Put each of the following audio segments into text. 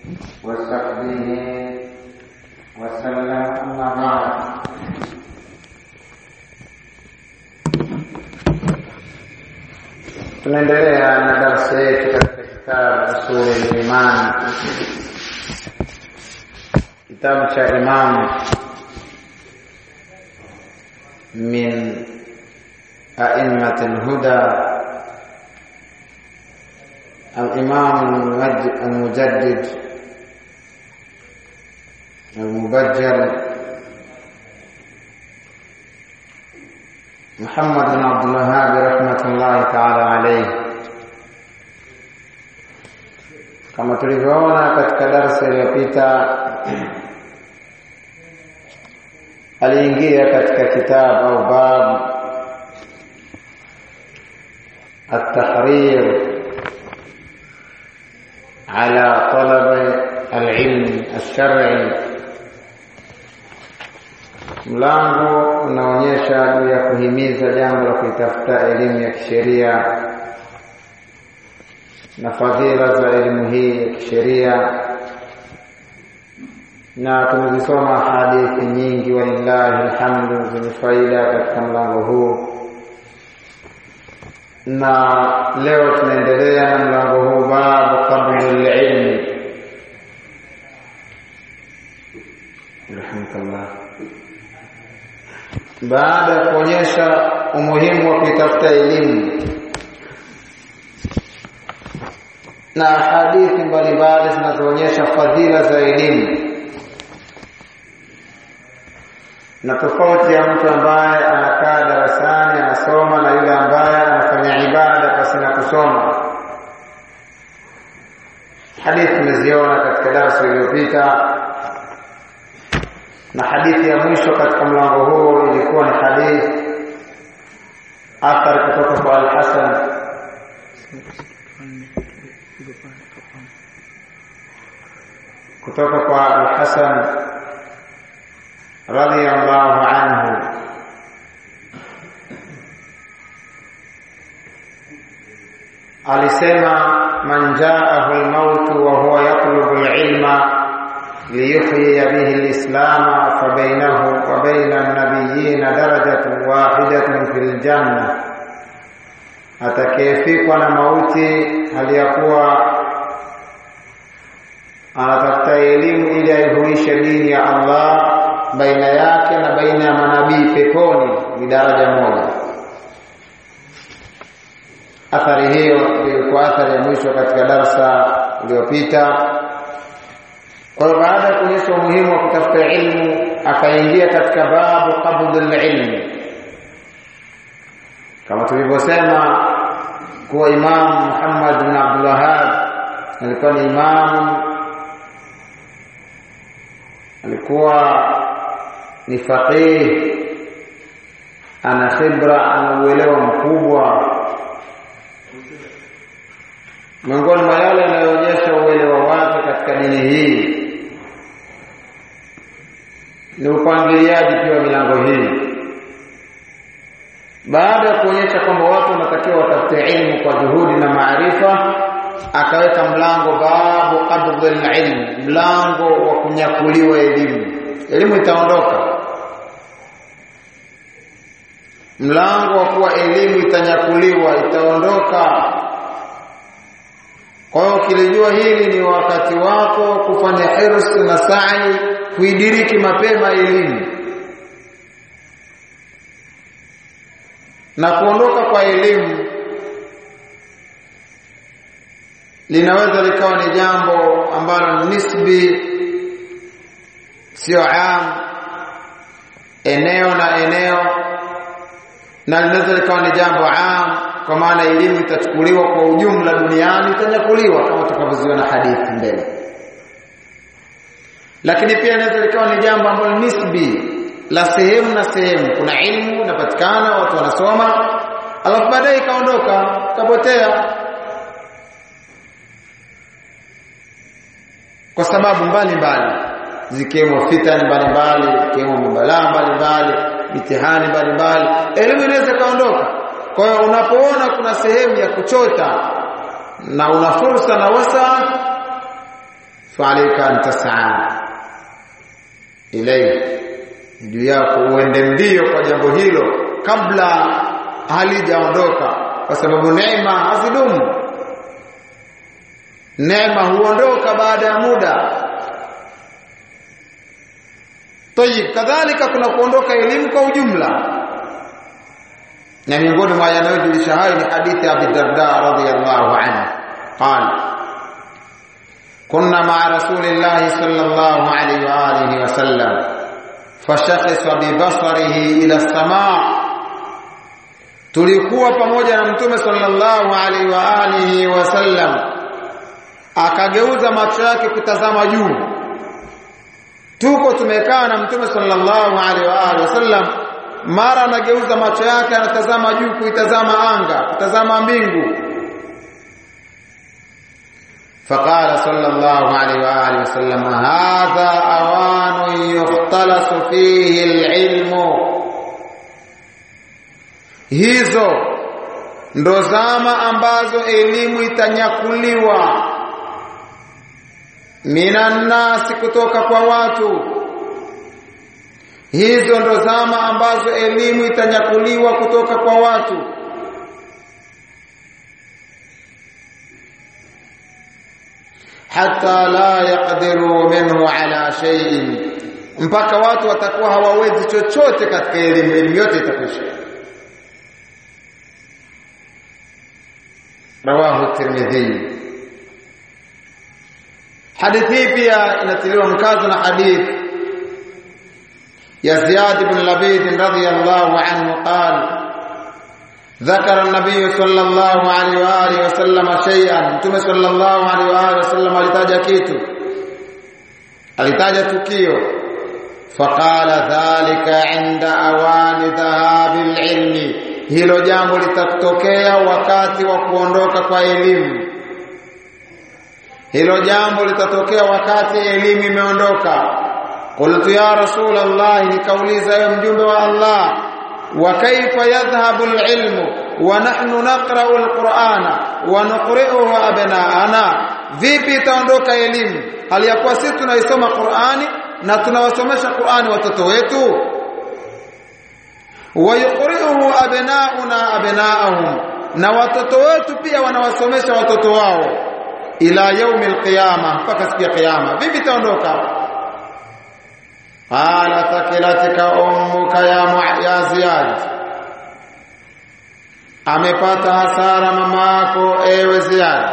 وصحبه وسلم أما بعد tunaendelea na darasa yetu katika kitabu usuli liman kitabu cha imam min aimati lhuda الإمام المجدد المبجل محمد بن عبد الوهاب رحمة الله تعالى عليه kama tulivyoona katika darasa iliyopita aliingia katika kitabu au bab at-tahrir على طلب العلم الشرعي mlango unaonyesha juu ya kuhimiza jambo la kuitafuta elimu ya kisheria na fadhila za elimu hii ya kisheria na tumezisoma hadithi nyingi walillahi alhamdu zenye faida katika mlango huu na leo tunaendelea na mlango huu babu qabli ilmi rahmatullah baada ya kuonyesha umuhimu wa kuitafuta elimu na hadithi mbalimbali zinazoonyesha fadhila za elimu na tofauti ya mtu ambaye anakaa darasani anasoma na yule ambaye anafanya ibada pasina kusoma. Hadithi tumeziona katika darasa iliyopita, na hadithi ya mwisho katika mlango huu ilikuwa ni hadithi athari kutoka kwa Al-Hasan kutoka kwa Al-Hasan radhiyallahu anhu alisema man jaahu almautu wa huwa yatlubu alilma liyuhyiya bihi alislama fabainahu wa baina an-nabiyyin darajatun wahidatun fil janna atakayefikwa na mauti hali ya kuwa anatafuta elimu ili aihuishe dini ya Allah baina yake na baina ya manabii peponi ni daraja moja. Athari hiyo ilikuwa athari ya mwisho katika darsa iliyopita. Kwa hiyo baada ya kuonyesha umuhimu wa kutafuta ilmu, akaingia katika babu qabdul ilmi, kama tulivyosema kuwa Imam Muhammad bin Abdul Wahhab alikuwa ni imamu, alikuwa ni faqih ana khibra ana uelewa mkubwa miongoni mwa yale yanayoonyesha uelewa wake katika dini hii ni upangiliaji pia wa milango hii baada ya kuonyesha kwamba watu wanatakiwa watafute ilmu kwa juhudi na maarifa akaweka mlango babu qabdhi ilm mlango wa kunyakuliwa elimu elimu itaondoka mlango wa kuwa elimu itanyakuliwa itaondoka kwa hiyo ukilijua hili ni wakati wako kufanya hirsi na sa'i kuidiriki mapema elimu na kuondoka kwa elimu linaweza likawa ni jambo ambalo nisbi sio am eneo na eneo na linaweza likawa ni jambo am kwa maana elimu itachukuliwa kwa ujumla duniani itanyakuliwa kama tutakavyoziona hadithi mbele lakini pia inaweza likawa ni jambo ambalo nisbi la sehemu na sehemu kuna ilmu inapatikana watu wanasoma alafu baadaye ikaondoka ikapotea kwa sababu mbalimbali zikiwemo fitani mbalimbali ikiwemo mabalaa mbalimbali mitihani mbalimbali elimu inaweza kaondoka kwa hiyo unapoona kuna sehemu ya kuchota na una fursa na wasa fa'alayka an tas'a ilayhi juu yako uende mbio kwa jambo hilo kabla halijaondoka kwa sababu neema hazidumu neema huondoka baada ya muda tayib kadhalika kuna kuondoka elimu kwa ujumla na miongoni mwa yanayojulisha hayo ni hadithi ya Abi Darda radhiyallahu anhu qala كنا مع رسول الله صلى الله عليه وآله وسلم فشخص ببصره إلى السماء tulikuwa pamoja na mtume sallallahu alaihi wa alihi wasallam akageuza macho yake kutazama juu tuko tumekaa na mtume sallallahu alaihi wa alihi wasallam mara anageuza macho yake anatazama juu kuitazama anga kutazama mbingu فقال صلى الله عليه واله وسلم هذا اوان يختلس فيه العلم hizo ndo zama ambazo elimu itanyakuliwa minannasi kutoka kwa watu hizo ndo zama ambazo elimu itanyakuliwa kutoka kwa watu hata la yaqdiru minhu ala shay'in mpaka watu watakuwa hawawezi chochote katika elimu elimu yote itakwisha rawahu tirmidhi hadithi pia inatiliwa mkazo na hadithi ya Ziyad ibn Labid radhiyallahu anhu qala ذكر النبي صلى الله عليه واله وسلم شيئا mtume صلى الله عليه واله وسلم alitaja kitu alitaja tukio faqala dhalika inda awani dhahabil ilmi hilo jambo litatokea wakati wa kuondoka kwa elimu hilo jambo litatokea wakati elimu imeondoka qultu ya rasul allah nikauliza ewe mjumbe wa allah وكيف يذهب العلم ونحن نقرأ القرآن ونقرئه أبناءنا vipi itaondoka elimu hali ya kuwa sisi tunaisoma Qur'ani na tunawasomesha Qur'ani watoto wetu wayuqri'uhu abna'una abna'ahum na watoto wetu pia wanawasomesha watoto wao ila yaumil qiyama mpaka siku ya kiyama vipi itaondoka qala thakilatika ummuka ya ya ziyad amepata hasara mama yako ewe ziyad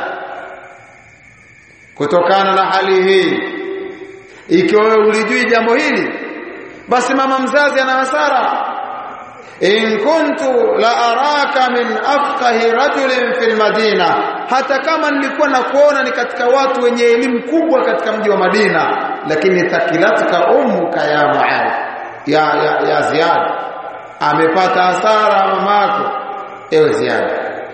kutokana na hali hii ikiwa wewe ulijui jambo hili basi mama mzazi ana hasara in kuntu la araka min afqahi rajulin fil madina hata kama nilikuwa na kuona ni katika watu wenye elimu kubwa katika mji wa Madina lakini thakilatka ummuka ya Muadh ya, ya, ya Ziyad amepata hasara mamako ewe Ziyad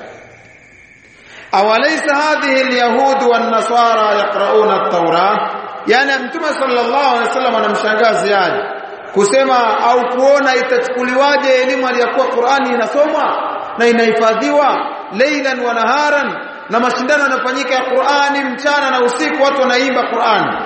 awalaysa hadhihi alyahud wan nasara yaqrauna at-taura yani mtume sallallahu alaihi wasallam anamshangaa Ziyad kusema au kuona itachukuliwaje elimu aliyakuwa Qur'ani inasomwa na inahifadhiwa leilan wa naharan na mashindano yanafanyika ya Qur'ani mchana na usiku watu wanaimba Qur'ani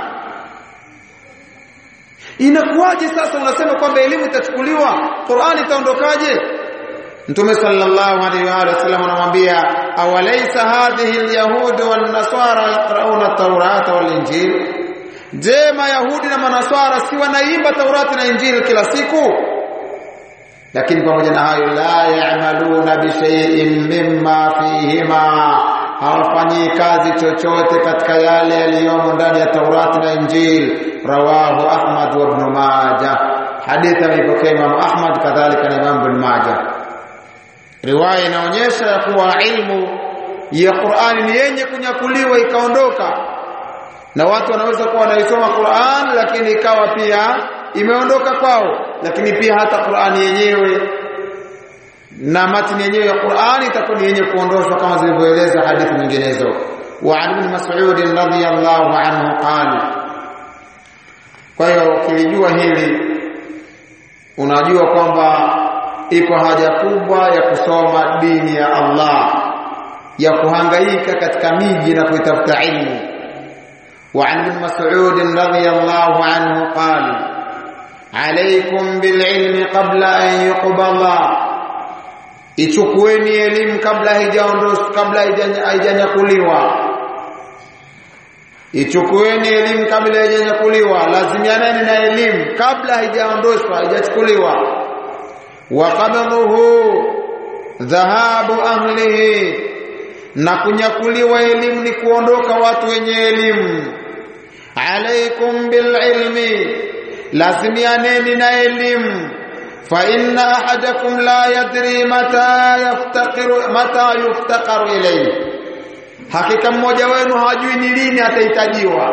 inakuwaje sasa unasema kwamba elimu itachukuliwa Qur'ani itaondokaje Mtume sallallahu alaihi wa sallam anamwambia awalaysa hadhihi alyahud wan nasara yaqrauna at-taurata wal injil Je, Mayahudi na Manaswara si wanaimba Taurati na Injili kila siku? Lakini pamoja na hayo la ya'maluna bi shay'in mimma fihima, hawafanyi kazi chochote katika yale yaliyomo ndani ya Taurati na Injili. Rawahu Ahmad wa Ibn Majah. Hadithi ameipokea Imam Ahmad kadhalika na Imam Ibn Majah. Riwaya inaonyesha ya kuwa ilmu ya Qur'ani ni yenye kunyakuliwa ikaondoka na watu wanaweza kuwa wanaisoma Qur'an lakini ikawa pia imeondoka kwao lakini pia hata Qur'an yenyewe na matini yenyewe ya Qur'an itakuwa ni yenye kuondoshwa kama zilivyoeleza hadithi nyinginezo wa ibn Mas'ud radhiyallahu anhu qala kwa hiyo ukilijua hili unajua kwamba iko haja kubwa ya kusoma dini ya Allah ya kuhangaika katika miji na kuitafuta ilmu وعن ابن مسعود رضي الله عنه قال عليكم بالعلم قبل أن يقبض ichukueni elimu kabla haijaondoshwa kabla haijanyakuliwa ichukueni elimu kabla haijanyakuliwa lazimianeni na elimu kabla haijaondoshwa haijachukuliwa wa qabdhuhu dhahabu ahlihi na kunyakuliwa elimu ni kuondoka watu wenye elimu alaikum bililmi lazimianeni na elimu fa inna ahadakum la yadri mata yaftaqiru mata yuftaqaru ilayhi hakika mmoja wenu hajui ni lini atahitajiwa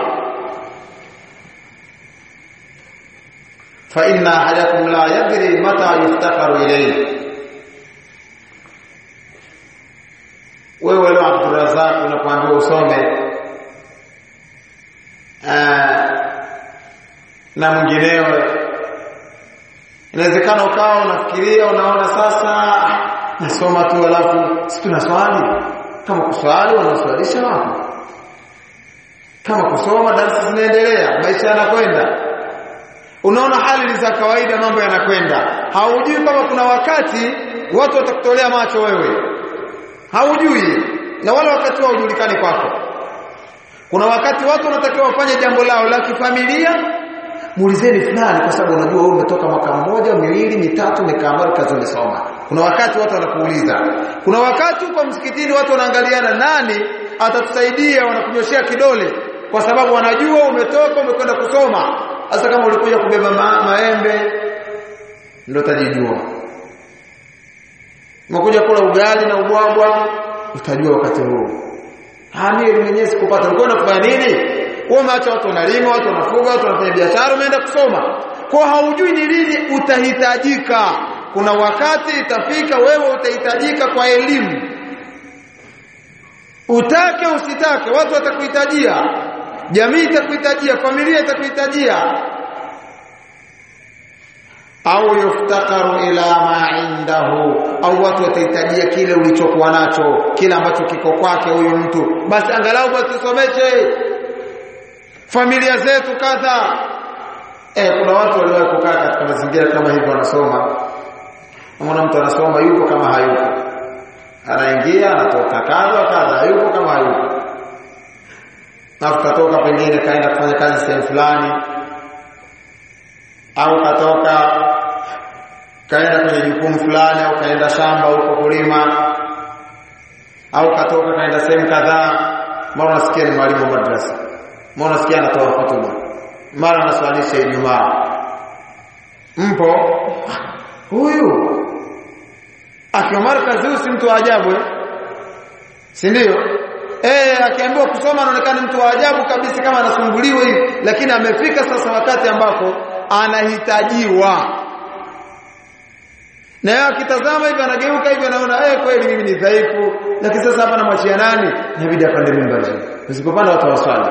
fa inna ahadakum la yadri mata yuftaqaru ilayhi wewe leo Abdurrazak unapoambiwa usome na mwingineo inawezekana ukawa unafikiria unaona sasa nasoma tu alafu si tuna swali kama kuswali wanaswalisha wapi kama kusoma darasa zinaendelea maisha yanakwenda unaona hali za kawaida mambo yanakwenda haujui kama kuna wakati watu watakutolea macho wewe haujui na wala wakati wao hujulikani kwako kuna wakati watu wanatakiwa wafanye jambo lao la kifamilia muulizeni fulani kwa sababu unajua wewe umetoka mwaka mmoja miwili mitatu umekaa mbali kazi umesoma kuna wakati watu wanakuuliza kuna wakati kwa msikitini watu wanaangaliana nani atatusaidia wanakunyoshea kidole kwa sababu wanajua umetoka umekwenda kusoma hasa kama ulikuja kubeba ma maembe ndio utajijua umekuja kula ugali na ubwabwa utajua wakati huo Hamiri mwenyewe sikupata ulikuwa unafanya nini wewe umeacha watu wanalima watu wanafuga watu wanafanya biashara umeenda kusoma kwa haujui ni lini utahitajika kuna wakati itafika wewe utahitajika kwa elimu utake usitake watu watakuhitajia jamii itakuhitajia familia itakuhitajia au yuftakaru ila ma indahu au watu watahitajia kile ulichokuwa nacho kile ambacho kiko kwake huyu mtu basi angalau basi tusomeshe familia zetu kadha eh kuna watu waliwahi kukaa katika mazingira kama hivyo wanasoma unaona mtu anasoma yupo kama hayupo anaingia anatoka kadha kadha hayupo kama hayupo na katoka pengine kaenda kufanya kazi sehemu fulani au katoka kaenda kwenye jukumu fulani au kaenda shamba huko kulima au katoka kaenda sehemu kadhaa mara unasikia ni mwalimu wa madrasa mara unasikia anatoa hotuba mara anaswalisha Ijumaa mpo huyu akiwa markazi huyu si mtu wa ajabu eh si ndio eh akiambiwa kusoma anaonekana mtu wa ajabu kabisa kama anasumbuliwa hivi lakini amefika sasa wakati ambapo anahitajiwa na yeye akitazama hivi anageuka hivi anaona eh kweli mimi ni dhaifu lakini sasa hapa namwachia nani inabidi apande mimbar usipopanda watu waswali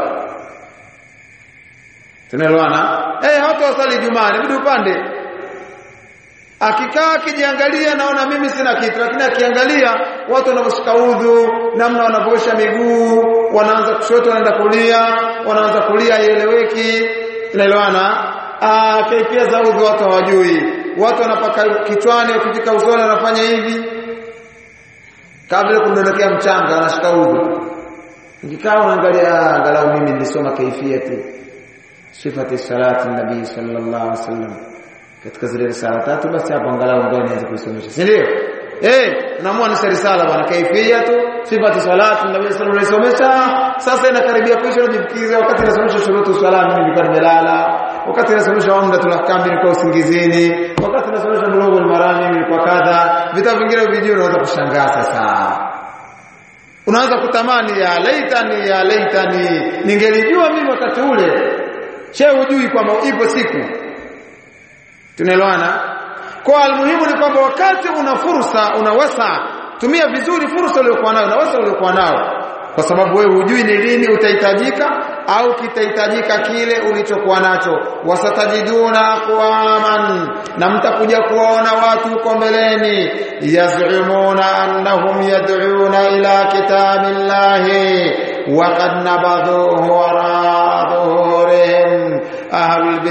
tunaelewana eh watu waswali Ijumaa inabidi upande akikaa akijiangalia naona mimi sina kitu lakini akiangalia watu wanavyoshika udhu namna wanavyoosha miguu wanaanza kushoto wanaenda kulia wanaanza kulia ieleweki tunaelewana ah kaifia za udhu watu hawajui watu wanapaka kichwani wakifika usoni wanafanya hivi kabla kundondokea mchanga anashika udhu nikikaa unaangalia angalau mimi nilisoma kaifiyati sifati salati nabii sallallahu alaihi wasallam katika zile risala tatu basi hapo angalau ngoja nianze kuisomesha si ndio eh naamua ni risala bwana kaifiyatu sifati salati nabii sallallahu alaihi wasallam sasa inakaribia kuisha najifikiria wakati nasomesha shurutu swala mimi nilikuwa nimelala wakati nasomesha umdatul ahkam nilikuwa usingizini wakati nasomesha bulughul marami nilikuwa kadha vitabu vingine vijui unaweza kushangaa sasa unaanza kutamani ya laitani ya laitani ningelijua mimi wakati ule che hujui kwamba ipo siku tunaelewana kwa almuhimu ni kwamba wakati una fursa una wasa tumia vizuri fursa uliyokuwa nayo na wasa uliokuwa nao kwa sababu wewe hujui ni lini utahitajika au kitahitajika kile ulichokuwa nacho wasatajiduna aqwaman na mtakuja kuwaona watu huko mbeleni yaz'umuna annahum yad'una ila kitabillahi wa qad nabadhuhu wara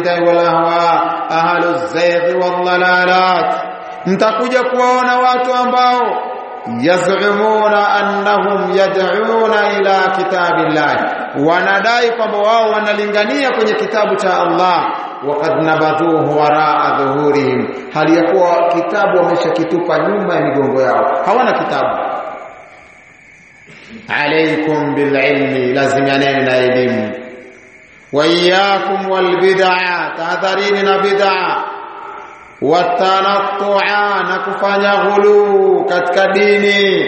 bid'ah wal ahwa ahlu zaygh wal dalalat mtakuja kuwaona watu ambao yaz'umuna annahum yad'una ila kitabillah wanadai kwamba wao wanalingania kwenye kitabu cha Allah waqad nabadhuhu waraa dhuhurihim hali ya kuwa kitabu wameshakitupa nyuma ya migongo yao hawana kitabu alaikum bililmi lazimianeni na elimu wa iyyakum walbid'a tahadharini na bid'a watanattu'a na kufanya ghulu katika dini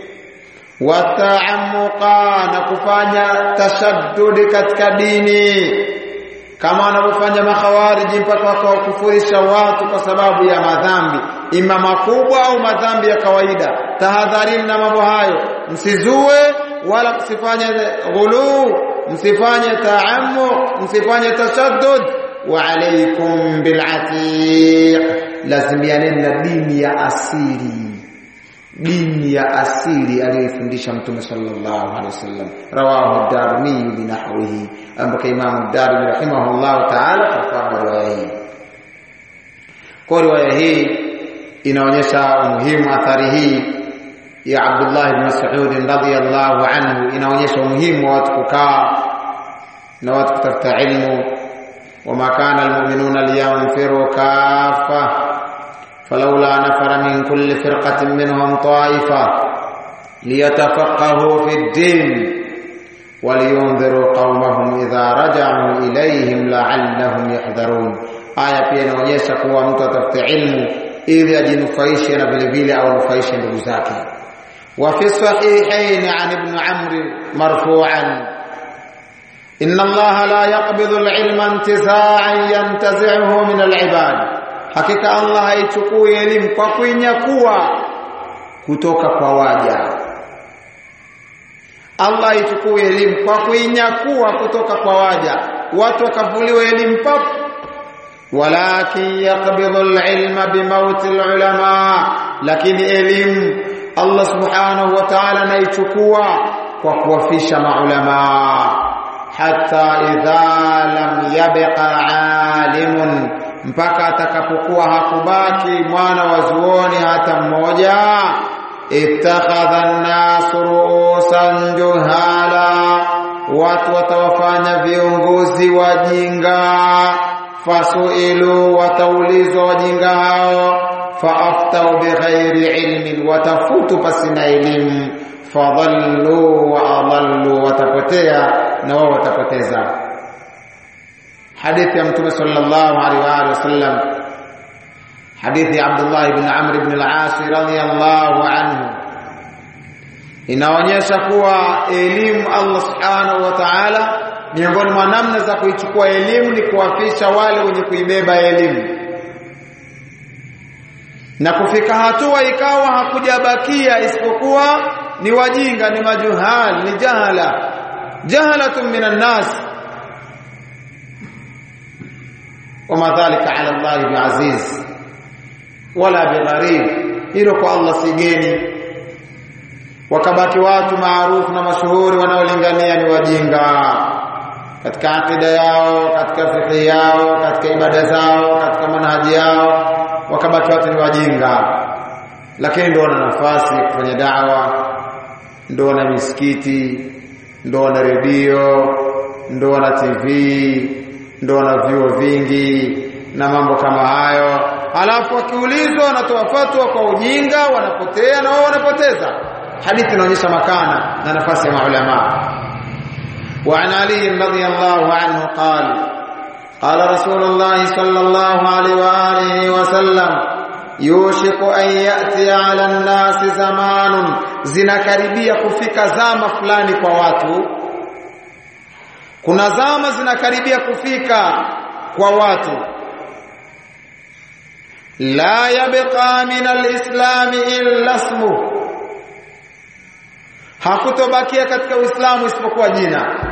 wataamuqa na kufanya tashaddudi katika dini kama wanavyofanya makhawariji mpaka wakawakufurisha watu kwa sababu ya madhambi ima makubwa au madhambi ya kawaida tahadharini na mambo hayo msizue wala msifanye ghulu msifanye taamu msifanye tashaddud wa alaykum bilatiq lazimianeni na dini ya asili dini ya asili aliyofundisha mtume sallallahu alaihi wasallam rawahu ad-darimi binahwihi ambaka imam ad-darimi rahimahullah ta'ala kwa riwaya hii kwa riwaya hii inaonyesha umuhimu athari hii ya Abdullah ibn Mas'ud radhiyallahu anhu inaonyesha umuhimu wa watu kukaa na watu kutafuta ilmu وما كان المؤمنون لينفروا كافة فلولا نفر من كل فرقة منهم طائفة ليتفقهوا في الدين ولينذروا قومهم إذا رجعوا إليهم لعلهم يحذرون aya pia inaonyesha kuwa mtu atafute ilmu ili ajinufaishe na vile vile au nufaishe ndugu zake wa fi sahihain an ibn amr marfu'an inna allaha la yaqbidu al-ilma intiza'an yantazi'uhu min al-ibad hakika Allah haichukui elimu kwa kuinyakua kutoka kwa waja Allah haichukui elimu kwa kuinyakua kutoka kwa waja watu wakavuliwa elimu pap walakin yaqbidu al-ilma bimauti al-ulama lakini elimu Allah subhanahu wa ta'ala anaichukua kwa kuwafisha maulama hata idha lam yabqa alimun mpaka atakapokuwa hakubaki mwana wa zuoni hata mmoja ittakhadha an-nas ru'usan juhala watu watawafanya viongozi wajinga fasuilu wataulizwa wajinga hao faaftau bighairi ilmin watafutu pasina elimu fadhallu wa adallu watapotea na wao watapoteza hadithi ya mtume sallallahu alaihi wa alihi wasallam hadithi ya Abdullah ibn Amr ibn al-As radhiyallahu anhu inaonyesha kuwa elimu Allah subhanahu wa ta'ala miongoni mwa namna za kuichukua elimu ni kuwafisha wale wenye kuibeba elimu na kufika hatua ikawa hakujabakia isipokuwa ni wajinga ni majuhal ni jahala jahalatun minan nas وما ذلك على الله بعزيز ولا بغريب hilo kwa Allah sigeni wakabaki watu maarufu na mashuhuri wanaolingania ni wajinga katika akida yao katika fikhi yao katika ibada zao katika manhaji yao wakabaki watu ni wajinga lakini ndio wana nafasi ya kufanya dawa ndio wana misikiti ndio wana redio ndio wana TV ndio wana vyuo vingi na mambo kama hayo alafu wakiulizwa wanatoa fatwa kwa ujinga wanapotea na wao wanapoteza hadithi inaonyesha makana na nafasi ya maulama وعن علي رضي الله عنه قال قال رسول الله صلى الله عليه وآله وسلم يوشك أن يأتي على الناس زمان zinakaribia kufika zama fulani kwa watu kuna zama zinakaribia kufika kwa watu la yabqa min alislam illa ismu hakutobakia katika uislamu isipokuwa jina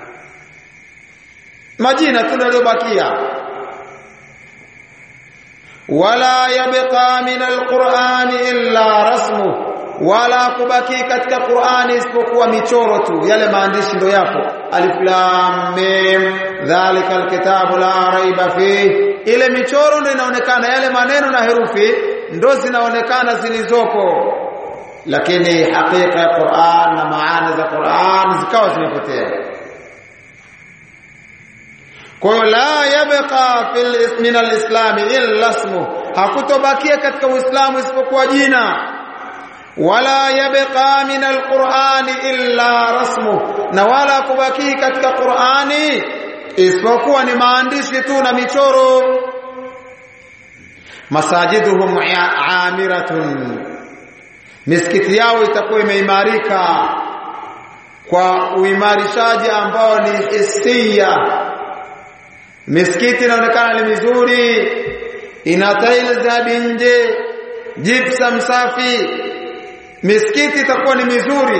majina tu yaliyobakia wala yabqa min alquran illa rasmu wala kubaki katika Qur'ani isipokuwa michoro tu yale maandishi ndo yapo alif lam mim dhalika alkitabu la raiba fi ile michoro ndio inaonekana yale maneno na herufi ndo zinaonekana zilizoko lakini hakika ya Qur'an na maana za Qur'an zikawa zimepotea kwa hiyo la yabqa fil min alislam illa ismu hakutobakia katika uislamu isipokuwa jina wala yabqa min alqur'ani illa rasmu na wala kubaki katika qur'ani isipokuwa ni maandishi tu na michoro masajiduhum amiratun misikiti yao itakuwa imeimarika kwa uimarishaji ambao ni hisia misikiti inaonekana ni mizuri ina tiles za nje gypsum safi misikiti itakuwa ni mizuri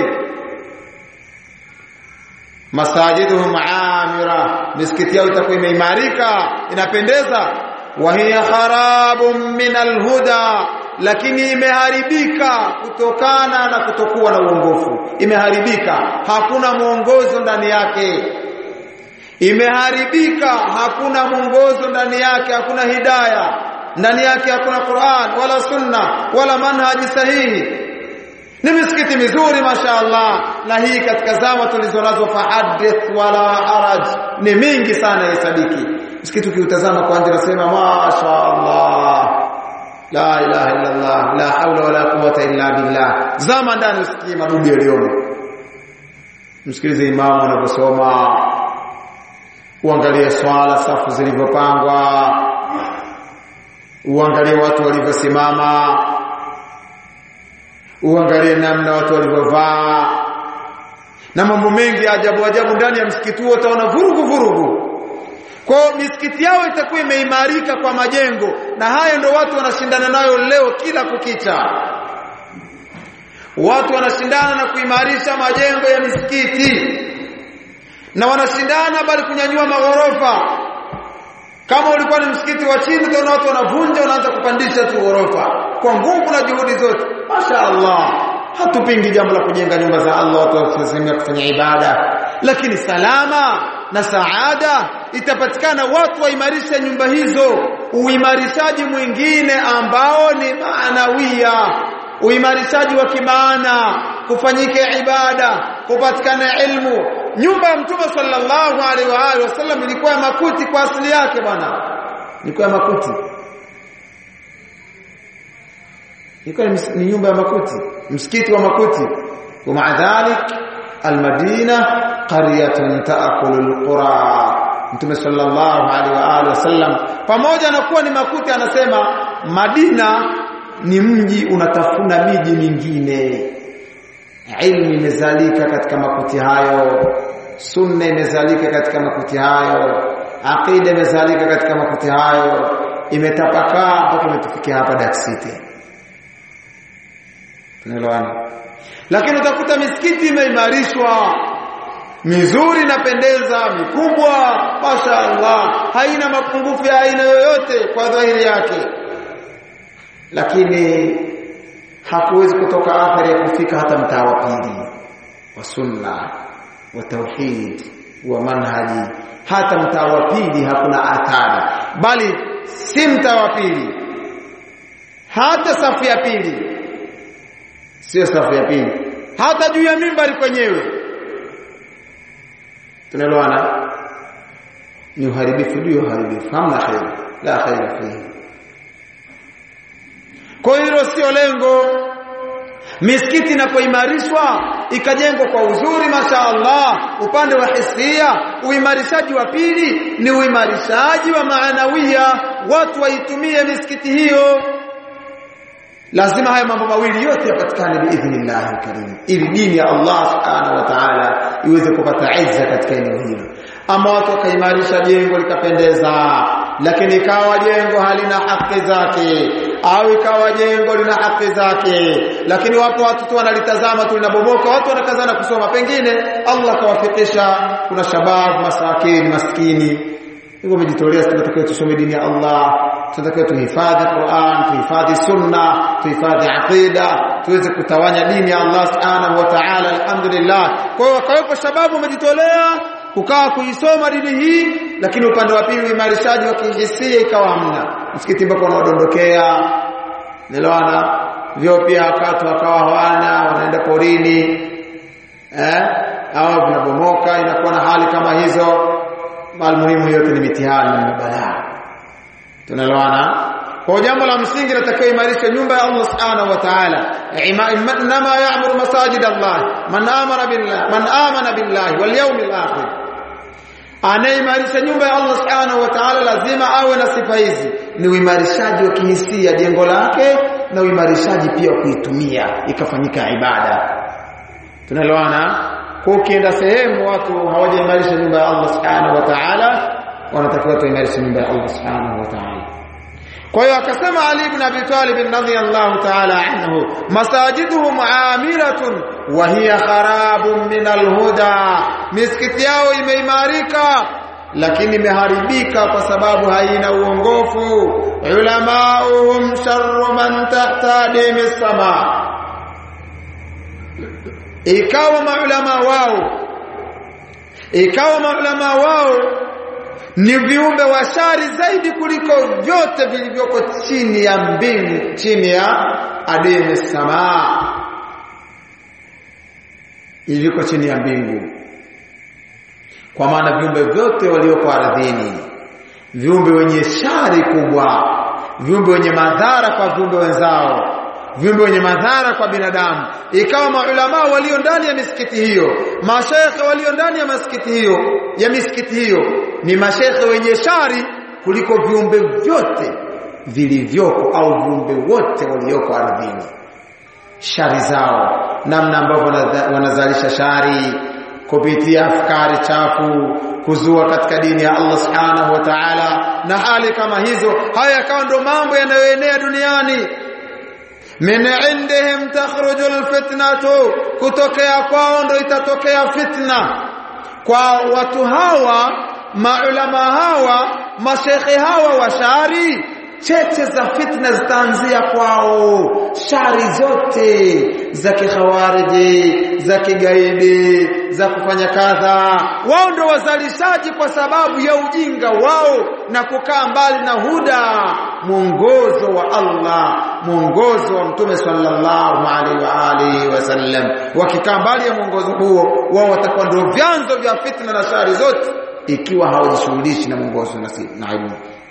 masajiduhum amira misikiti yao itakuwa imeimarika inapendeza wa hiya kharabun min alhuda lakini imeharibika kutokana na kutokuwa na uongofu imeharibika hakuna mwongozo ndani yake imeharibika hakuna mwongozo ndani yake hakuna hidaya ndani yake hakuna Qur'an wala sunna wala manhaji sahihi ni misikiti mizuri mashaallah na hii katika zama tulizonazo fahadith wala haraj ni mingi sana hesabiki msikiti ukiutazama kwanza nasema mashaallah la ilaha illa allah la hawla wala quwwata illa billah zama ndani usikie madudu yaliyomo msikilize imamu anaposoma uangalie swala safu zilivyopangwa uangalie watu walivyosimama uangalie namna watu walivyovaa na mambo mengi ajabu ajabu ndani ya msikiti huo utaona vurugu vurugu kwa misikiti yao itakuwa imeimarika kwa majengo na hayo ndo watu wanashindana nayo leo kila kukicha watu wanashindana na kuimarisha majengo ya misikiti na wanashindana bali kunyanyua maghorofa kama ulikuwa ni msikiti wa chini utaona watu wanavunja wanaanza kupandisha tu ghorofa kwa nguvu na juhudi zote Masha Allah hatupingi jambo la kujenga nyumba za Allah watu wakisemea kufanya ibada lakini salama na saada itapatikana watu waimarisha nyumba hizo uimarishaji mwingine ambao ni maanawia uimarishaji wa kimaana kufanyike ibada kupatikana ilmu nyumba ya mtume sallallahu alaihi wa alihi wasallam ilikuwa ya makuti kwa asili yake bwana ilikuwa ya makuti ilikuwa ni nyumba ya makuti msikiti wa makuti wa maadhalik almadina qaryatun taakulu alqura mtume sallallahu alaihi wa alihi wasallam pamoja na kuwa ni makuti anasema madina ni mji unatafuna miji mingine ilmu imezalika katika makuti hayo sunna imezalika katika makuti hayo aqida imezalika katika makuti hayo imetapakaa mpaka imetufikia hapa Dark City tunaelewana lakini utakuta misikiti imeimarishwa mizuri inapendeza mikubwa mashaallah haina mapungufu ya aina yoyote kwa dhahiri yake lakini hakuwezi kutoka athari ya kufika hata mtaa wa pili wa sunna wa tauhid wa manhaji hata mtaa wa pili hakuna athari bali si mtaa wa pili hata safu ya pili sio safu ya pili hata juu ya mimbari kwenyewe tunaelewana ni uharibifu juu ya uharibifu hamna khair la khair fihi kwa hilo sio lengo misikiti inapoimarishwa ikajengwa kwa uzuri mashaallah upande wa hisia uimarishaji wa pili ni uimarishaji wa maanawia watu waitumie misikiti hiyo lazima haya mambo mawili yote yapatikane biidhnillah karim ili dini ya Allah subhanahu wa ta'ala iweze kupata izza katika eneo hilo ama watu wakaimarisha jengo likapendeza lakini ikawa jengo halina haki zake au ikawa jengo lina haki zake lakini wapo watu tu wanalitazama tu linabomoka watu wanakazana kusoma pengine Allah kawafikisha kuna shabab masakini maskini hivyo umejitolea tunatakiwa tusome dini ya Allah tunatakiwa tuhifadhi Qur'an tuhifadhi sunna tuhifadhi aqida tuweze kutawanya dini ya Allah subhanahu wa ta'ala alhamdulillah kwa hiyo wakawepo shababu wamejitolea kukaa kuisoma dini hii lakini upande wa pili uimarishaji wa kihisia ikawa hamna msikiti mpaka unaodondokea niloana vyo pia wakati wakawa hawana wanaenda porini eh au vinabomoka inakuwa na hali kama hizo almuhimu yote ni mitihani na balaa tunaloana kwa jambo la msingi natakiwa imarisha nyumba ya Allah subhanahu wa ta'ala inma ya'muru masajid Allah man amara billah man amana billahi wal yawmil akhir anaimarisha nyumba ya Allah subhanahu wa ta'ala lazima awe na sifa hizi ni uimarishaji wa kihisia jengo lake na uimarishaji pia wa kuitumia ikafanyika ibada tunaloana kwa ukienda sehemu watu hawajaimarisha nyumba ya Allah subhanahu wa ta'ala wanatakiwa tuimarishe nyumba ya Allah subhanahu wa ta'ala kwa hiyo akasema Ali ibn Abi Talib radhiyallahu ta'ala anhu masajiduhum amiratun wa hiya kharabun min alhuda misikiti yao imeimarika lakini imeharibika kwa sababu haina uongofu ulamauhum sharru man tahtadi misama ikawa maulama wao ikawa maulama wao ni viumbe wa shari zaidi kuliko vyote vilivyoko chini ya mbingu chini ya adini samaa iliko chini ya mbingu kwa maana viumbe vyote walioko ardhini viumbe wenye shari kubwa viumbe wenye madhara kwa viumbe wenzao viumbe wenye madhara kwa binadamu ikawa maulama walio ndani ya misikiti hiyo mashekhe walio ndani ya misikiti hiyo ya misikiti hiyo ni mashekhe wenye shari kuliko viumbe vyote vilivyoko au viumbe wote walioko ardhini shari zao namna ambavyo wanazalisha shari kupitia afkari chafu kuzua katika dini ya Allah subhanahu wa ta'ala na hali kama hizo haya yakawa ndo mambo yanayoenea duniani min indihim takhruju alfitnatu kutokea kwao ndo itatokea fitna kwa watu hawa maulama hawa mashekhe hawa wa shari cheche za fitna zitaanzia kwao shari zote za kikhawariji za kigaidi za kufanya kadha wao ndio wazalishaji kwa sababu ya ujinga wao na kukaa mbali na huda mwongozo wa Allah mwongozo wa mtume sallallahu alaihi wa alihi wasallam wakikaa mbali ya mwongozo huo wao watakuwa ndio vyanzo vya fitna na shari zote ikiwa hawajishughulishi na mwongozo na ilmu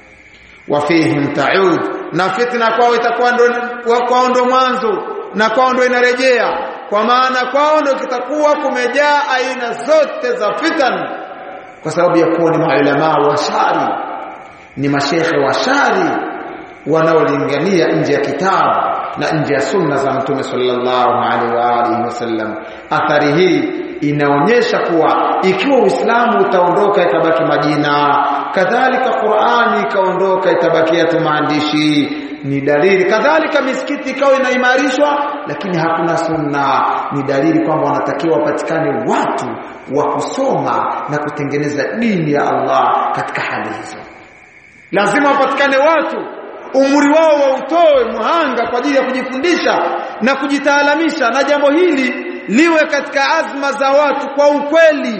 wafihim taud na fitna kwao itakuwa ndo kwao ndo mwanzo na kwao ndo inarejea kwa maana kwao ndo kitakuwa kumejaa aina zote za fitan kwa sababu ya kuwa ni maulama wa shari ni mashekhe wa shari wanaolingania nje ya kitabu na nje ya sunna za mtume sallallahu alaihi wa alihi wasallam athari hii inaonyesha kuwa ikiwa Uislamu utaondoka ikabaki majina kadhalika Qur'ani ikaondoka itabakia tu maandishi ni dalili kadhalika misikiti ikawa inaimarishwa lakini hakuna sunna ni dalili kwamba wanatakiwa wapatikane watu wa kusoma na kutengeneza dini ya Allah katika hali hizo lazima wapatikane watu umri wao wautoe muhanga kwa ajili ya kujifundisha na kujitaalamisha na jambo hili liwe katika azma za watu kwa ukweli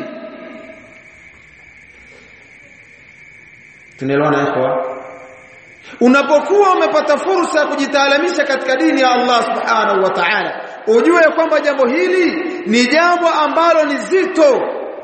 tunaelewana ikhwa unapokuwa umepata fursa ya kujitaalamisha katika dini ya Allah subhanahu wa ta'ala ujue kwamba jambo hili ni jambo ambalo ni zito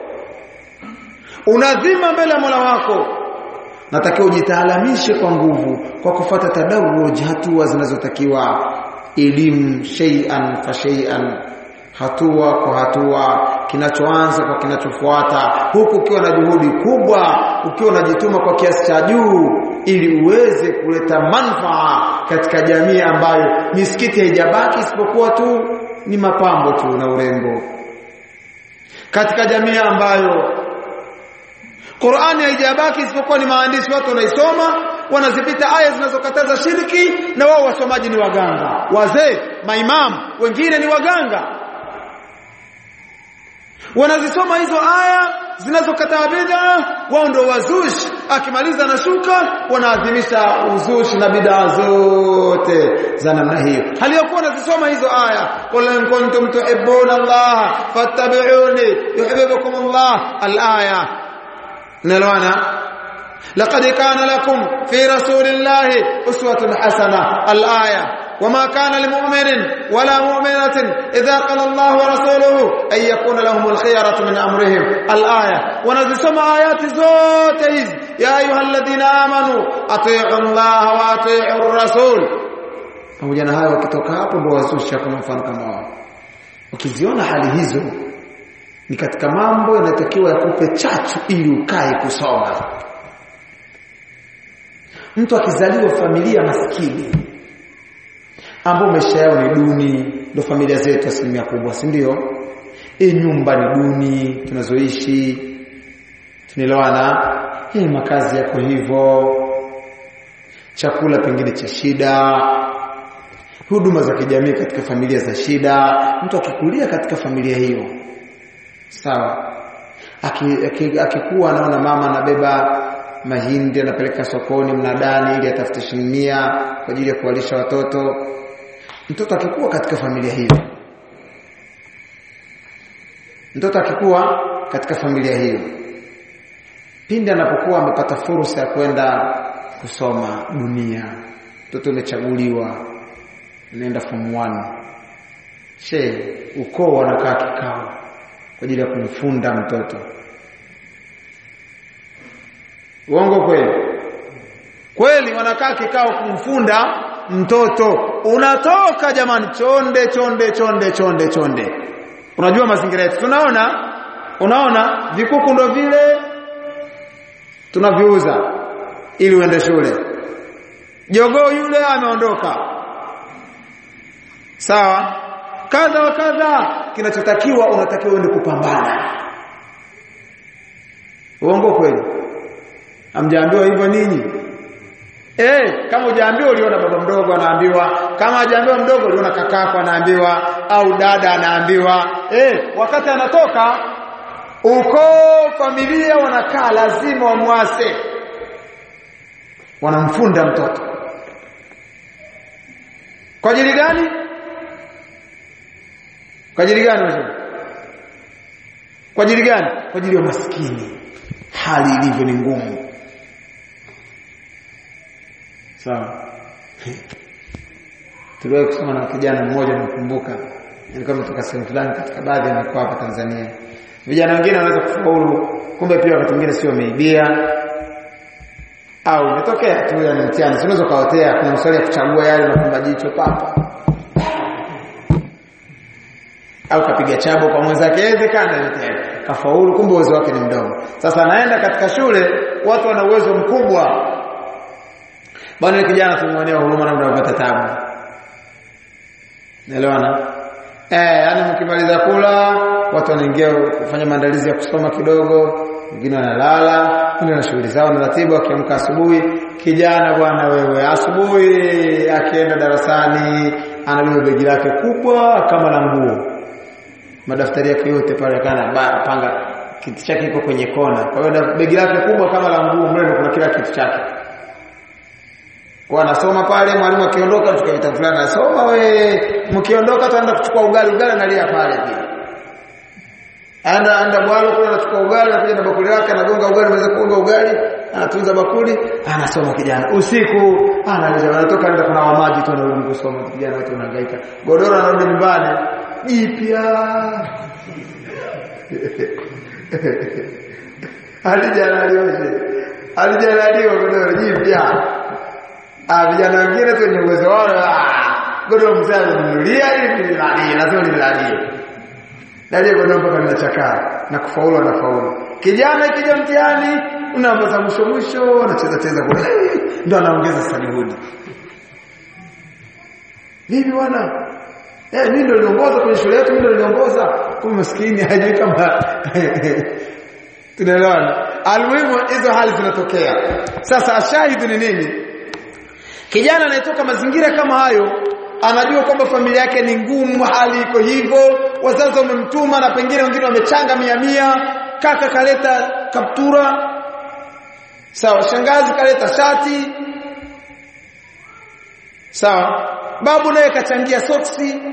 unadhima mbele ya Mola wako natakiwa ujitaalamishe kwa nguvu kwa kufata tadawuj hatua zinazotakiwa elimu shay'an fa shay'an hatua kwa hatua kinachoanza kwa kinachofuata huku ukiwa na juhudi kubwa ukiwa unajituma kwa kiasi cha juu ili uweze kuleta manufaa katika jamii ambayo misikiti haijabaki isipokuwa tu ni mapambo tu na urembo katika jamii ambayo Qur'ani haijabaki isipokuwa ni maandishi watu wanaisoma wanazipita aya zinazokataza shirki na wao wasomaji ni waganga wazee maimamu wengine ni waganga wanazisoma hizo aya zinazokataa bid'a wao ndio wazushi akimaliza na shuka wanaadhimisha uzushi na bid'a zote za namna hiyo haliyokuwa wanazisoma hizo aya qul in kuntum tuhibbuna Allah fattabi'uni yuhibbukum Allah al-aya nalwana laqad kana lakum fi rasulillahi uswatun hasana al-aya وما كان لمؤمن ولا مؤمنة إذا قال الله ورسوله أن يكون لهم الخيرة من أمرهم الآية ونزسم آيات زوتيز يا أيها الذين آمنوا أطيعوا الله وأطيعوا الرسول pamoja na hayo wakitoka hapo ndio wazusha kwa mfano kama wao ukiziona hali hizo ni katika mambo yanatakiwa yakupe chachu ili ukae kusoma mtu akizaliwa familia maskini ambao maisha yao ni duni ndio familia zetu asilimia kubwa si ndio e nyumba ni duni tunazoishi tunaelewana hii makazi yako hivyo chakula pengine cha shida huduma za kijamii katika familia za shida mtu akikulia katika familia hiyo sawa akikuwa aki, aki anaona mama anabeba mahindi anapeleka sokoni mnadani ili atafute shilingi kwa ajili ya kuwalisha watoto mtoto akikuwa katika familia hiyo mtoto akikuwa katika familia hiyo pindi anapokuwa amepata fursa ya kwenda kusoma dunia mtoto umechaguliwa unaenda form 1 she ukoo wanakaa kikao kwa ajili ya kumfunda mtoto uongo kweli kweli wanakaa kikao kumfunda mtoto unatoka jamani chonde chonde chonde chonde chonde unajua mazingira yetu tunaona unaona vikuku ndo vile tunaviuza ili uende shule jogoo yule ameondoka sawa kadha wa kadha kinachotakiwa unatakiwa uende kupambana uongo kweli hamjaambiwa hivyo ninyi Eh, kama hujaambiwa uliona baba mdogo anaambiwa, kama hujaambiwa mdogo uliona kakako anaambiwa au dada anaambiwa. Eh, wakati anatoka uko familia wanakaa lazima wamwase. Wanamfunda mtoto. Kwa ajili gani? Kwa ajili gani wewe? Kwa ajili gani? Kwa ajili ya maskini. Hali ilivyo ni ngumu. Sawa. Tuliwahi kusoma na kijana mmoja nakumbuka. Nilikuwa nimetoka sehemu fulani katika baadhi ya mikoa hapa Tanzania. Vijana wengine wanaweza kufaulu, kumbe pia wakati mwingine sio wameibia. Au imetokea tu ya mtihani, unaweza kaotea kuna maswali ya kuchagua yale na kumba jicho papa. Au kapiga chabo kwa mwenzake inawezekana yote. Kafaulu kumbe uwezo wake ni mdogo. Sasa anaenda katika shule, watu wana uwezo mkubwa, Bwana kijana tumwonea huruma na mnapata tabu. Naelewana? Eh, yani mkimaliza kula, watu wanaingia kufanya maandalizi ya kusoma kidogo, wengine wanalala, wengine na shughuli zao na ratiba akiamka asubuhi. Kijana bwana wewe, asubuhi akienda darasani, anabeba begi lake kubwa kama la nguo. Madaftari yake yote pale kana panga kiti chake iko kwenye kona. Kwa hiyo begi lake kubwa kama la nguo, mle kuna kila kitu chake kwa anasoma pale mwalimu akiondoka tuka vitabu fulani anasoma we mkiondoka tunaenda kuchukua ugali ugali analia pale pia anda anda bwalo kule anachukua ugali anakuja na bakuli lake anagonga ugali anaweza kuonga ugali anatunza bakuli anasoma kijana usiku analia anatoka anaenda kuna wa maji tu anarudi kusoma kijana wote unahangaika godoro anarudi nyumbani jipya alijanaliwa alijanaliwa godoro jipya Ah vijana wengine tu wenye uwezo wao ah godoro mzee ananunulia ili nilalie lazima nilalie. Dalie godoro mpaka linachakaa na kufaulu anafaulu. Kijana ikija mtihani unaambaza mwisho mwisho anacheza cheza kule ndio anaongeza sasa juhudi. Vipi bwana? Eh mimi ndio niliongoza kwenye shule yetu mimi ndio niliongoza. Kumbe maskini hajui kama tunaelewana. Almuhimu hizo hali zinatokea. Sasa ashahidu ni nini? Kijana anayetoka mazingira kama hayo anajua kwamba familia yake ni ngumu, hali iko hivyo, wazazi wamemtuma na pengine wengine wamechanga mia mia, kaka kaleta kaptura, sawa, shangazi kaleta shati, sawa, babu naye kachangia soksi.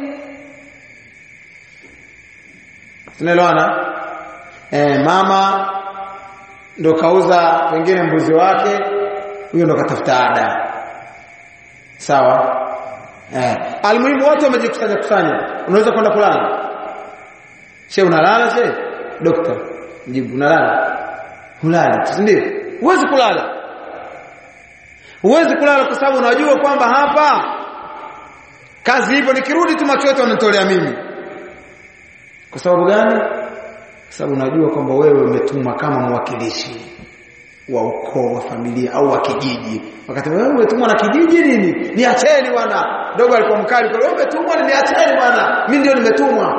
Tunaelewana? Eh, mama ndo kauza pengine mbuzi wake huyo ndo katafuta ada sawa eh almuhimu watu wamejikusanya kusanya unaweza kwenda kulala she unalala she dokta jibu unalala hulali si ndio huwezi kulala huwezi kulala kwa sababu unajua kwamba hapa kazi hivyo nikirudi tu macho yote wanatolea mimi kwa sababu gani kwa sababu unajua kwamba wewe umetumwa kama mwakilishi wa ukoo wa familia au wa kijiji wakati wewe umetumwa na kijiji nini niacheni bwana dogo alikuwa mkali kwa wewe umetumwa ni niacheni bwana mimi ndio nimetumwa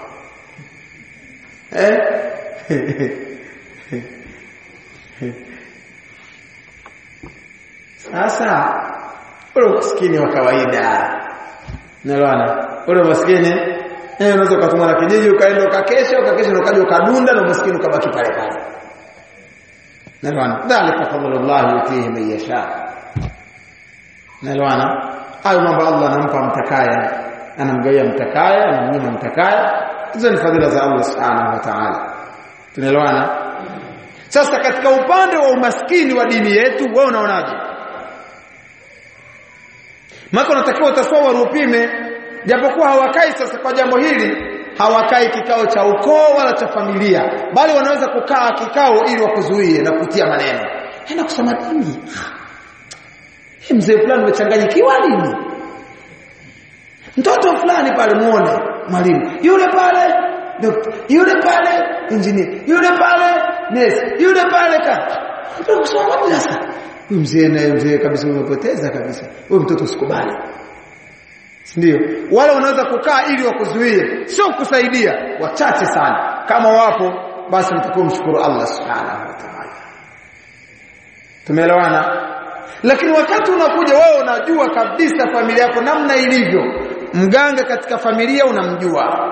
eh sasa ule maskini wa kawaida nalwana ule maskini eh unaweza kutumwa na kijiji ukaenda ukakesha ukakesha na ukaja ukadunda na maskini ukabaki pale pale nalwana dhalika fadlullah yutihi man yasha nalwana hayo mambo Allah anampa mtakaya anamgawia mtakaya anamnyima mtakaya hizo ni fadhila za Allah subhanahu wa ta'ala tunaelewana sasa katika upande wa umaskini wa dini yetu wewe unaonaje Maka unatakiwa utasawari upime japokuwa hawakai sasa kwa jambo hili hawakai kikao cha ukoo wala cha familia bali wanaweza kukaa kikao ili wakuzuie na kutia maneno enda kusema dini hii mzee fulani umechanganyikiwa nini mtoto fulani pale muone mwalimu yule pale dokta yule pale engineer yule pale nurse yule pale ka ndio kusoma madrasa huyu mzee naye mzee kabisa umepoteza kabisa huyu mtoto usikubali ndio wale wanaweza kukaa ili wakuzuie sio kukusaidia wachache sana kama wapo basi mtakuwa mshukuru Allah subhanahu wa ta'ala tumeelewana lakini wakati unakuja wewe unajua kabisa familia yako namna ilivyo mganga katika familia unamjua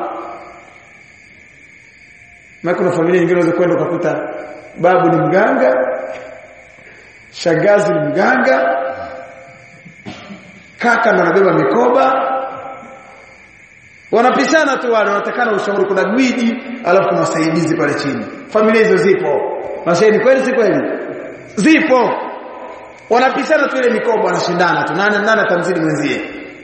maana kuna familia nyingine unaweza kwenda ukakuta babu ni mganga shagazi ni mganga kaka ndo anabeba mikoba wanapishana tu wale wanatakana ushauri kuna gwiji alafu kuna wasaidizi pale chini familia hizo zipo mashairi kweli si kweli zipo wanapishana tu ile mikoba wanashindana tu nani nani atamzidi mwenzie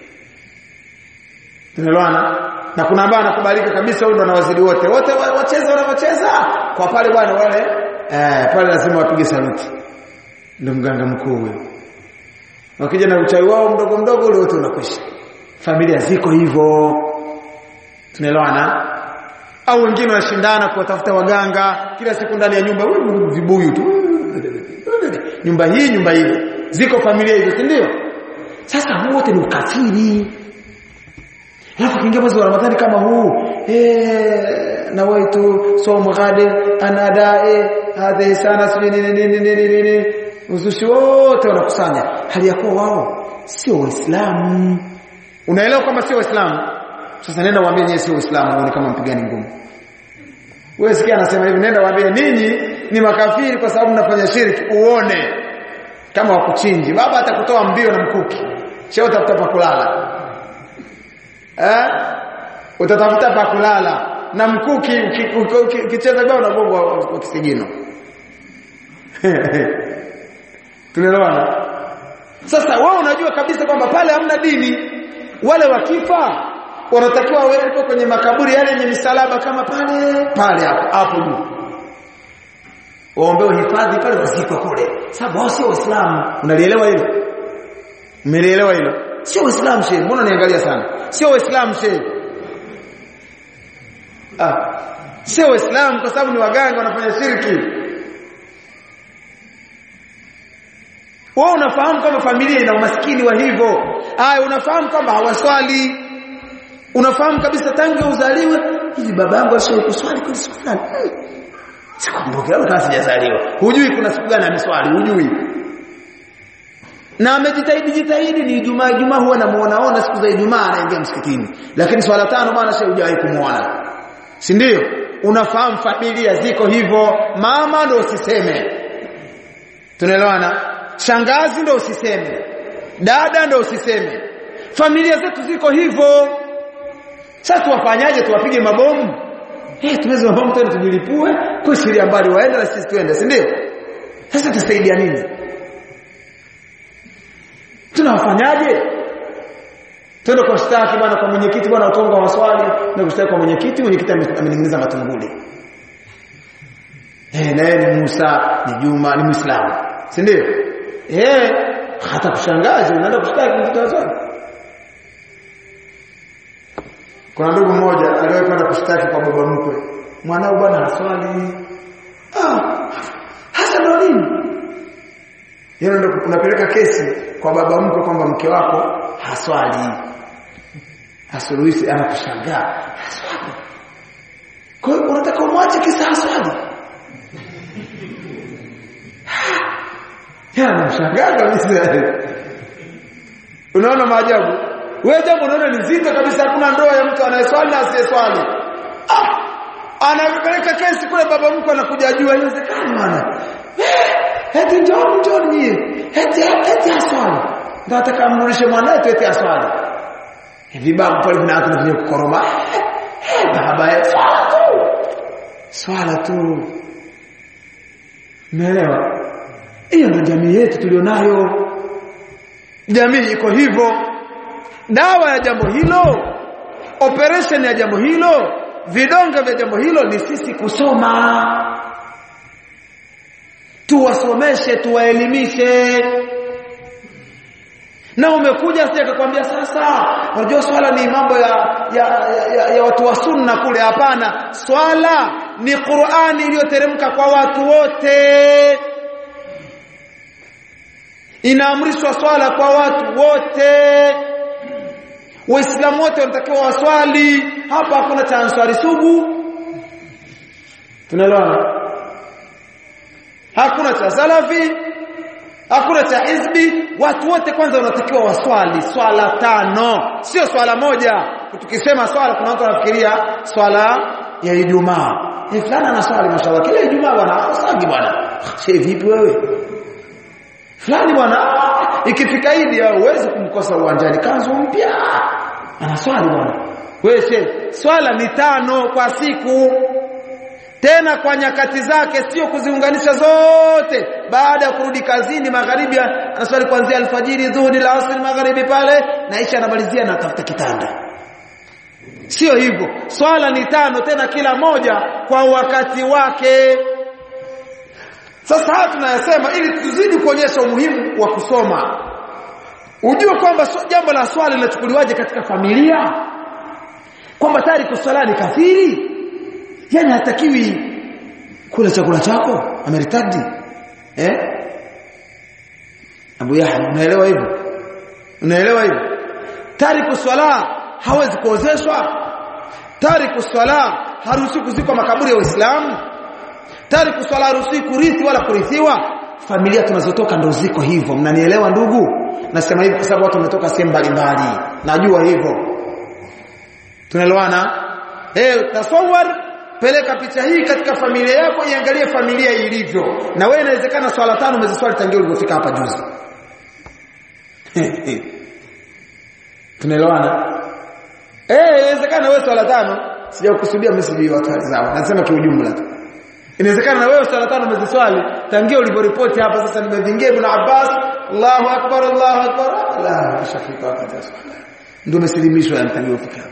tunaelewana na kuna ambao anakubalika kabisa huyo ndo anawazidi wote wote wacheza wanavyocheza kwa pale bwana wale eh pale lazima wapige saluti ndio mganga mkuu huyo wakija na uchawi wao mdogo mdogo ule wote unakwisha familia ziko hivyo tunaelewana au wengine wanashindana kuwatafuta waganga kila siku ndani ya nyumba vibuyu tu nyumba hii nyumba ile ziko familia hizo si ndio sasa wote ni ukafiri alafu kiingia mwezi wa Ramadhani kama huu eh na waitu somo gade anadae hadhi sana sini nini nini nini nini uzushi wote wanakusanya hali ya kuwa wao sio waislamu unaelewa kwamba sio waislamu sasa nenda waambie nyinyi sio waislamu uone kama mpigani ngumu wewe sikia anasema hivi nenda waambie ninyi ni makafiri kwa sababu mnafanya shirki uone kama wakuchinji baba atakutoa mbio na mkuki sio utafuta pa kulala eh utatafuta pa kulala na mkuki ukicheza bao unagongwa kwa kisigino tunaelewana sasa wewe unajua kabisa kwamba pale hamna dini wale wakifa wanatakiwa wawekwe kwenye makaburi yale yenye misalaba kama pale pale hapo hapo juu waombewe hifadhi pale wazikwe kule sababu wao sio waislamu unalielewa hilo umelielewa hilo sio waislamu shehe mbona niangalia sana sio waislamu shehe ah sio waislamu kwa sababu ni waganga wanafanya shirki wewe unafahamu kama familia ina umaskini wa hivyo aya unafahamu kwamba hawaswali unafahamu kabisa tangu uzaliwe hivi babangu ashawahi kuswali kwa siku fulani sikumbuki au kama sijazaliwa hujui kuna siku gani ameswali hujui na amejitahidi jitahidi ni Ijumaa Ijumaa huwa namuona ona siku za Ijumaa anaingia msikitini lakini swala tano bwana sio hujawahi kumuona si ndio unafahamu familia ziko hivyo mama ndo usiseme tunaelewana shangazi ndo usiseme dada ndo usiseme familia zetu ziko hivyo sasa tuwafanyaje tuwapige mabomu eh tumeze mabomu tena tujilipue kuishiria mbali waende na sisi tuende si ndio sasa tusaidia nini tunawafanyaje twende kwa shtaki bwana kwa mwenyekiti bwana utonga maswali na kushtaki kwa mwenyekiti mwenyekiti ameninginiza matunguli eh na yeye ni Musa ni Juma ni Muislamu si ndio eh hata kushangaza unaenda kushtaki mtoto wako kuna ndugu mmoja aliwahi kwenda kushtaki kwa baba mkwe mwanao bwana haswali ah hasa ndo nini yeye ndo unapeleka kesi kwa baba mkwe kwamba mke wako haswali hasuluhisi anakushangaa haswali kwa hiyo unataka umwache kisa haswali ya anamshangaa kabisa unaona maajabu wewe jambo unaona ni zito kabisa hakuna ndoa ya mtu anayeswali na asiyeswali ah anapeleka kesi kule baba mkwe anakuja jua inawezekana bwana eti njoo njoo nyie eti eti aswali ndio ataka amrudishe mwanae tu eti aswali vibabu pale vinaanza kuja kukoroma baba yetu swala tu swala tu umeelewa hiyo ndio jamii yetu tulionayo jamii iko hivyo dawa ya jambo hilo operation ya jambo hilo vidonge vya jambo hilo ni sisi kusoma tuwasomeshe tuwaelimishe na umekuja sija akakwambia sasa unajua swala ni mambo ya ya, ya, ya, ya watu wa sunna kule hapana swala ni Qur'ani iliyoteremka kwa watu wote inaamrishwa swala kwa watu wote waislamu wote wanatakiwa waswali hapa hakuna cha answari sugu tunaelewana hakuna cha salafi hakuna cha hizbi watu wote kwanza wanatakiwa waswali swala tano sio swala moja tukisema swala kuna watu wanafikiria swala ya Ijumaa eh fulani anaswali mashallah kila Ijumaa bwana asali bwana she vipi wewe fulani bwana ikifika Idi huwezi kumkosa uwanjani kanzu mpya anaswali bwana wewe she swala ni tano kwa siku tena kwa nyakati zake sio kuziunganisha zote baada ya kurudi kazini magharibi anaswali kuanzia alfajiri dhuhuri la asri magharibi pale na isha anamalizia na tafuta kitanda sio hivyo swala ni tano tena kila moja kwa wakati wake sasa hapa tunayasema ili tuzidi kuonyesha umuhimu wa kusoma ujue kwamba so, jambo la swala linachukuliwaje katika familia kwamba tayari kuswala ni kafiri yani hatakiwi kula chakula chako ameritadi eh Abu Yahya unaelewa hivyo unaelewa hivyo tariku swala hawezi kuozeshwa tariku swala haruhusi kuzikwa makaburi ya Uislamu tariku swala haruhusi kurithi wala kurithiwa familia tunazotoka ndo ziko hivyo mnanielewa ndugu nasema hivi kwa sababu watu wametoka sehemu mbalimbali najua hivyo tunaelewana eh tasawwar peleka picha hii katika familia yako iangalie familia ilivyo na wewe inawezekana swala tano umeziswali tangia ulipofika hapa juzi tunaelewana eh inawezekana wewe swala tano sijakusudia message ya watu zao nasema kiujumla tu inawezekana na wewe swala tano umeziswali tangia uliporipoti hapa sasa nimevingia ibn Abbas Allahu akbar Allahu akbar la shafika wakati wa swala ndio umesilimishwa tangia ufika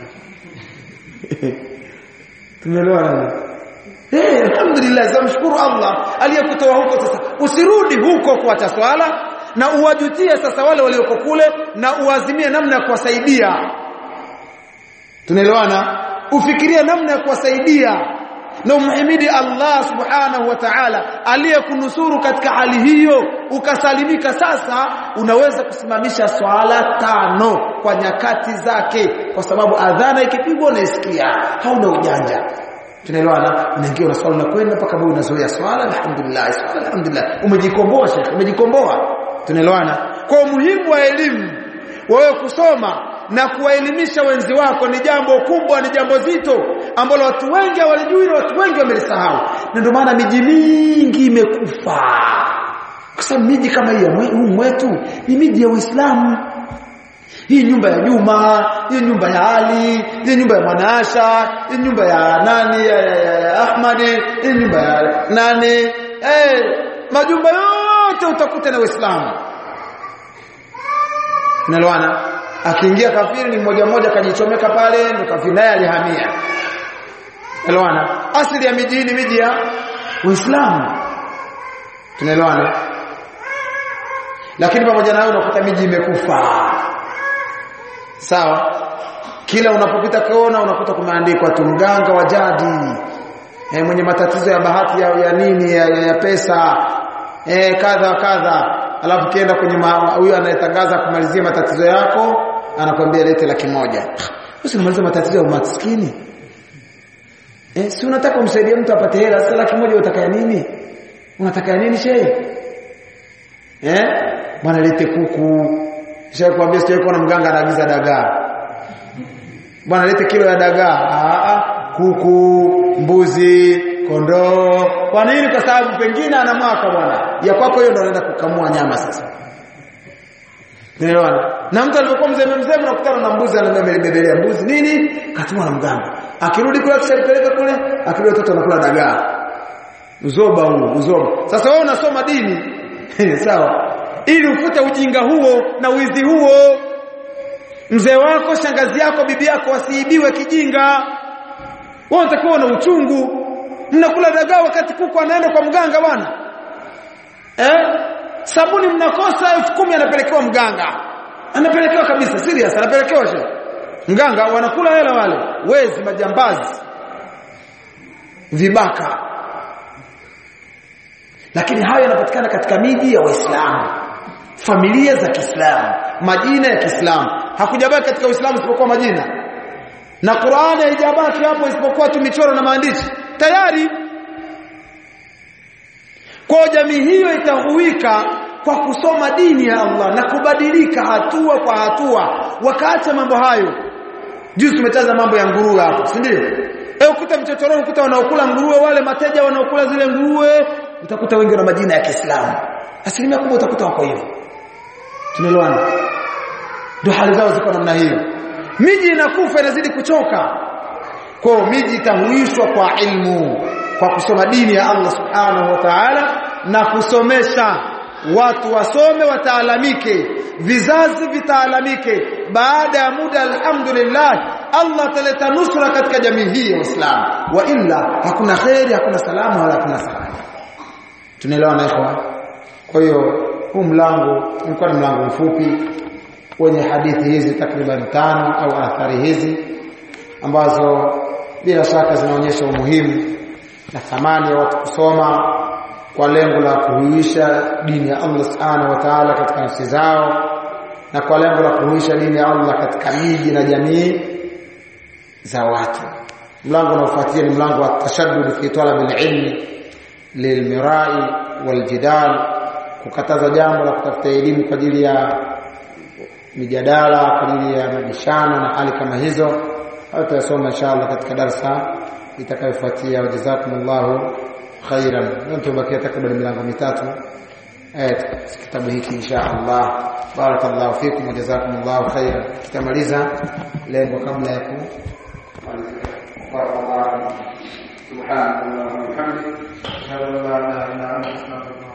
tumeelewana eh alhamdulillah zamshukuru Allah aliyekutoa huko sasa usirudi huko kuacha swala na uwajutie sasa wale walioko kule na uazimie namna ya kuwasaidia tunaelewana ufikirie namna ya kuwasaidia na umhimidi Allah subhanahu wa ta'ala aliyekunusuru katika hali hiyo ukasalimika sasa unaweza kusimamisha swala tano kwa nyakati zake kwa sababu adhana ikipigwa unaisikia hauna ujanja tunaelewana unaingia na swala unakwenda mpaka wewe unazoea swala alhamdulillah swala alhamdulillah umejikomboa shekhi umejikomboa tunaelewana kwa umuhimu wa elimu wewe kusoma na kuwaelimisha wenzi wako ni jambo kubwa ni jambo zito ambalo watu wengi hawalijui na watu wengi wamelisahau na ndio maana miji mingi imekufa kwa sababu miji kama hii huu mwetu ni miji ya Uislamu hii nyumba ya Juma hii nyumba ya Ali hii nyumba ya Mwanasha hii nyumba ya nani ya, ya, ya, ya Ahmadi hii nyumba ya nani eh majumba yote utakuta na Waislamu Unaelewana? Akiingia kafiri ni mmoja mmoja kajichomeka pale ndo kafiri naye alihamia. Unaelewana? Asili ya miji ni miji ya Uislamu. Tunaelewana? Lakini pamoja na hayo unakuta miji imekufa. Sawa? Kila unapopita kona unakuta kumeandikwa tu mganga wa jadi. E, mwenye matatizo ya bahati ya, ya nini ya, ya, ya pesa eh kadha kadha alafu kienda kwenye huyu anayetangaza kumalizia matatizo yako anakwambia lete laki moja usi unamaliza matatizo ya umaskini eh si unataka umsaidie mtu apate hela sasa laki moja unataka nini unataka nini shehe eh bwana lete kuku shehe kuambia sio kuna mganga anaagiza dagaa bwana lete kilo ya dagaa ah kuku mbuzi kondoo kwa nini kwa sababu pengine ana mwaka bwana ya kwako hiyo ndio anaenda kukamua nyama sasa Unaelewana? Na mtu alipokuwa mzee mzee unakutana na mbuzi anabebelea mbuzi nini? Katumwa na mganga. Akirudi kule akishalipeleka kule, akirudi watoto wanakula dagaa. Uzoba huu, uzoba. Sasa wewe unasoma dini. Sawa? Ili ufute ujinga huo na wizi huo. Mzee wako, shangazi yako, bibi yako wasiibiwe kijinga. Wewe unatakiwa na uchungu. Mnakula dagaa wakati kuku anaenda kwa mganga bwana. Eh? Sabuni mnakosa elfu kumi anapelekewa mganga. Anapelekewa kabisa serious anapelekewa she. Mganga wanakula hela wale, wezi majambazi. Vibaka. Lakini hayo yanapatikana katika miji ya Waislamu. Familia za Kiislamu, majina ya Kiislamu. Hakujabaki katika Uislamu isipokuwa majina. Na Qur'ani haijabaki hapo isipokuwa tu michoro na maandishi. Tayari kwa jamii hiyo itahuika kwa kusoma dini ya Allah na kubadilika hatua kwa hatua wakaacha mambo hayo juzi tumetaza mambo ya nguruwe hapo si ndio eh ukuta mchochoroni ukuta wanaokula nguruwe wale mateja wanaokula zile nguruwe utakuta wengi na majina ya Kiislamu asilimia kubwa utakuta wako hivyo tunaelewana ndio hali zao ziko namna hiyo miji inakufa inazidi kuchoka kwa miji itahuishwa kwa ilmu kwa kusoma dini ya Allah subhanahu wa ta'ala na kusomesha watu wasome wataalamike vizazi vitaalamike baada ya muda alhamdulillah Allah ataleta nusra katika jamii hii ya Uislamu wa illa hakuna khairi hakuna salamu wala hakuna salama tunaelewana ikhwa kwa hiyo huu mlango ulikuwa ni mlango mfupi wenye hadithi hizi takriban tano au athari hizi ambazo bila shaka zinaonyesha umuhimu na thamani ya watu kusoma kwa lengo la kuhuisha dini ya Allah Subhanahu wa Ta'ala katika nafsi zao na kwa lengo la kuhuisha dini ya Allah katika miji na jamii za watu. Mlango unaofuatia ni mlango wa tashaddud fi talab al-ilmi lilmirai waljidal, kukataza jambo la kutafuta elimu kwa ajili ya mijadala, kwa ajili ya mabishano na hali kama hizo. Hayo tutasoma inshallah katika darasa itakayofuatia. Wajazakumullahu khairan. Tubakia takriban milango mitatu eh kitabu hiki insha Allah. Barakallahu fikum wa jazakumullahu khairan. Tutamaliza lengo kabla ya ku Barakallahu. Subhanallah wa bihamdihi. Ashhadu an la ilaha illa anta astaghfiruka